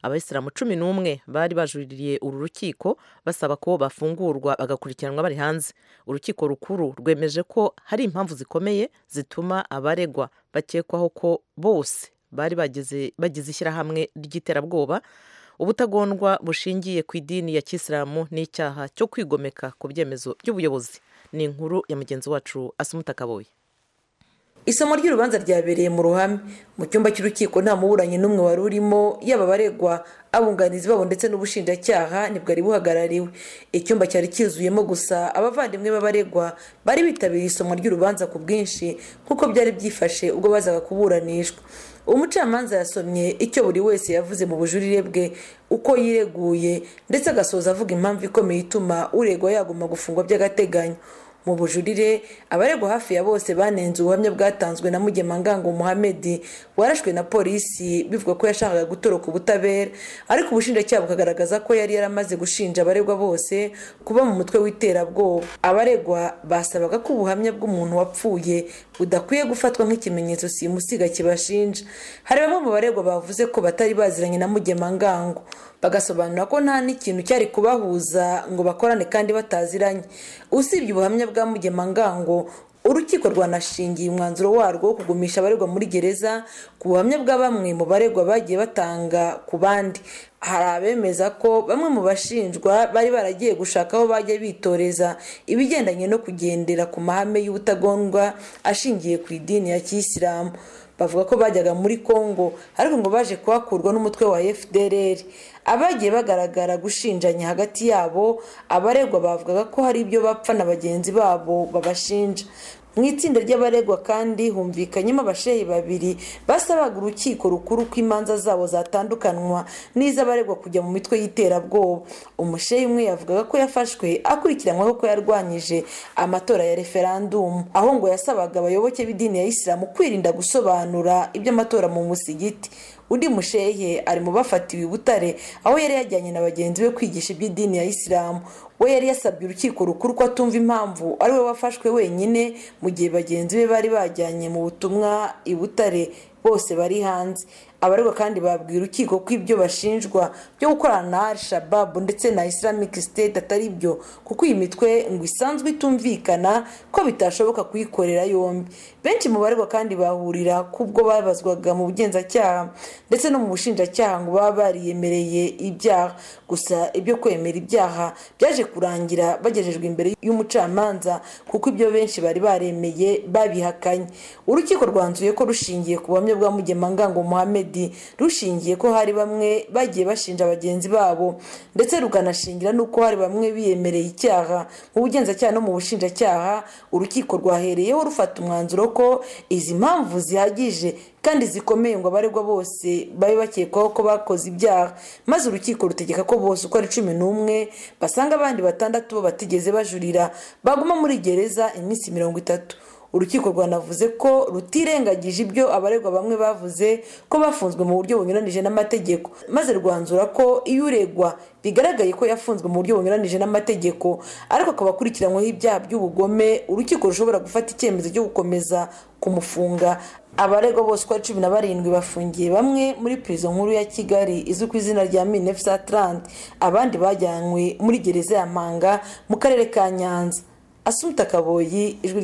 abayisilamu cumi n'umwe bari bajuririye uru rukiko basaba ko bafungurwa bagakurikiranwa bari hanze urukiko rukuru rwemeje ko hari impamvu zikomeye zituma abaregwa bakekwaho ko bose bari bagize ishyirahamwe ry'iterabwoba ubutagondwa bushingiye ku idini ya kisilamu n'icyaha cyo kwigomeka ku byemezo by'ubuyobozi ni inkuru ya mugenzi wacu asumutakaboye isomo ry'urubanza ryabereye mu ruhame mu cyumba cy'urukiko nta muburanyi n'umwe wari urimo yaba abaregwa abunganizi babo ndetse n'ubushinjacyaha nibwari buhagarariwe icyumba cyari cyuzuyemo gusa abavandimwe b'abaregwa bari bitabiriye isomo ry'urubanza ku bwinshi nk'uko byari byifashe ubwo bazaga kuburanishwa umucamanza yasomye icyo buri wese yavuze mu bujurire bwe uko yireguye ndetse agasoza avuga impamvu ikomeye ituma uregwa yagomba gufungwa by'agateganyo mu bujurire abaregwa hafi ya bose banenze ubuhamya bwatanzwe na mugema ngango muhamedi warashwe na polisi bivuga ko yashakaga gutoroka ubutabera ariko ubushinjacyaha bukagaragaza ko yari yaramaze gushinja abaregwa bose kuba mu mutwe w'iterabwoba abaregwa basabaga ko ubuhamya bw'umuntu wapfuye budakwiye gufatwa nk'ikimenyetso simusiga kibashinja hari bamwe mu baregwa bavuze ko batari baziranye na mugema ngango bagasobanura ko nta n'ikintu cyari kubahuza ngo bakorane kandi bataziranye usibye ubuhamya bwa mugemangango urukiko rwanashingiye umwanzuro warwo wo kugumisha abaregwa muri gereza ku buhamya bwa bamwe mu baregwa bagiye batanga ku bandi hari abemeza ko bamwe mu bashinjwa bari baragiye gushaka aho bajya bitoreza ibigendanye no kugendera ku mahame y'ubutagondwa ashingiye ku idini ya kisilamu bavuga ko bajyaga muri congo ariko ngo baje kuhakurwa n'umutwe wa fdr abagiye bagaragara gushinjanya hagati yabo abaregwa bavugaga ko hari ibyo bapfa na bagenzi babo babashinja mu itsinda ry'abaregwa kandi humvikanyemo abashehi babiri basabaga urukiko rukuru ko imanza zabo zatandukanwa n'iz'abaregwa kujya mu mitwe y'iterabwoba umushehi umwe yavugaga ko yafashwe akurikiranyweho ko yarwanyije amatora ya referandumu aho ngo yasabaga abayoboke b'idini ya isilamu kwirinda gusobanura iby'amatora mu musigiti undi mushehe ari mu bafatiwe i butare aho yari yajyanye na bagenzi be kwigisha iby'idini ya isilamu we yari yasabye urukiko rukuru ko atumva impamvu ari we wafashwe wenyine mu gihe bagenzi be bari bajyanye mu butumwa i butare bose bari hanze abaregwa kandi babwiye urukiko ko ibyo bashinjwa byo gukorana na al shababu ndetse na islamic state atari byo kuko iyi mitwe ngo isanzwe itumvikana ko bitashoboka kuyikorera yombi benshi mu baregwa kandi bahurira kubwo babazwaga mu bugenzacyaha ndetse no mu bushinjacyaha ngo baba bariyemereye ibyaha gusa ibyo kwemera ibyaha byaje kurangira bagejejwe imbere y'umucamanza kuko ibyo benshi bari baremeye babihakanye urukiko rwanzuye ko rushingiye ku buhamya bwa mugemangango muhammed rushingiye ko hari bamwe bagiye bashinja bagenzi babo ndetse rukanashingira n'uko hari bamwe biyemereye icyaha mu bugenzacyaha no mu bushinjacyaha urukiko rwahereyeho rufata umwanzuro ko izi mpamvu zihagije kandi zikomeye ngo abaregwa bose babe bakekwaho ko bakoze ibyaha maze urukiko rutegeka ko bose uko ari cumi n'umwe basanga abandi batandatu bo batigeze bajurira baguma muri gereza iminsi mirongo itatu urukiko rwanavuze ko rutirengagije ibyo abaregwa bamwe bavuze ko bafunzwe mu buryo bunyuranije n'amategeko maze rwanzura ko iyo uregwa bigaragaye ko yafunzwe mu buryo bunyuranije n'amategeko ariko akaba akurikiranyweho ibyaha by'ubugome urukiko rushobora gufata icyemezo cyo gukomeza kumufunga abaregwa bose uko cumi na barindwi bafungiye bamwe muri pirizo nkuru ya kigali izwi ku izina rya minefsa tarante abandi bajyanywe muri gereza ya mpanga mu karere ka nyanza asumta kaboyi ijwi